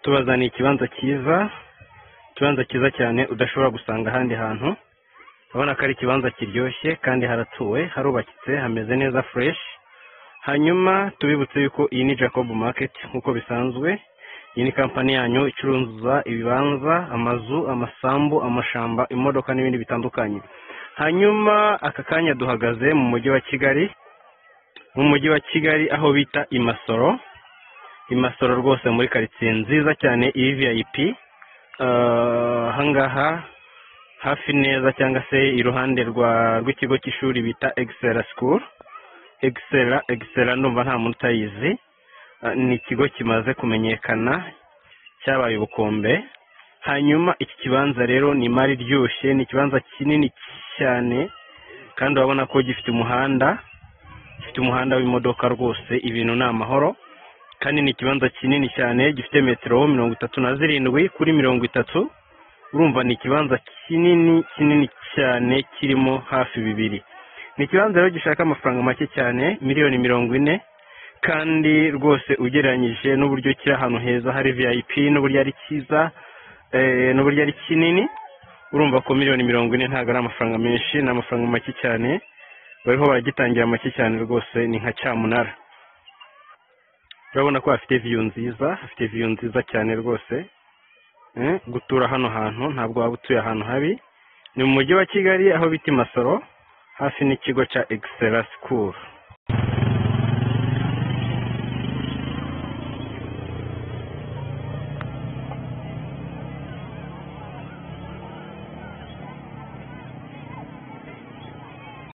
utubazaniye ikibanza cyiza ikibanza cyiza cyane udashobora gusanga ahandi hantu urabona ko ari ikibanza kiryoshye kandi haratuwe harubakitse hameze neza fureshi hanyuma tubibutse yuko iyi ni jacob market nk'uko bisanzwe iyi ni kampani yanyu icuruza ibibanza amazu amasambu amashamba imodoka n'ibindi bitandukanye hanyuma aka kanya duhagaze mu mujyi wa kigali mu mujyi wa kigali aho bita imasoro imasoro rwose muri karitsiye nziza cyane iyi vip ahangaha hafi neza cyangwa se iruhande rw'ikigo cy'ishuri bita egisera sikuru egisera egisera ndumva nta muntu utayizi ni ikigo kimaze kumenyekana cyabaye ubukombe hanyuma iki kibanza rero ni imari iryoshye ni ikibanza kinini cyane kandi urabona ko gifite umuhanda gifite umuhanda w'imodoka rwose ibintu ni amahoro kandi ni ikibanza kinini cyane gifite metero mirongo itatu na zirindwi kuri mirongo itatu urumva ni ikibanza kinini kinini cyane kirimo hafi bibiri ni ikibanza rero gishaka amafaranga make cyane miliyoni mirongo ine kandi rwose ugereranyije n'uburyo kiri ahantu heza hari vip n'uburyo ari cyiza eh, n'uburyo ari kinini urumva ko miliyoni mirongo ine ntabwo ari amafaranga menshi ni amafaranga make cyane bariho baragitangira make cyane rwose ni nka cyamunara urabona ko hafite viyu nziza hafite viyu nziza cyane rwose Eh, gutura hano hantu ntabwo waba utuye ahantu habi ni mu mujyi wa kigali aho bita i masoro hafi n'ikigo cya egisera sikuru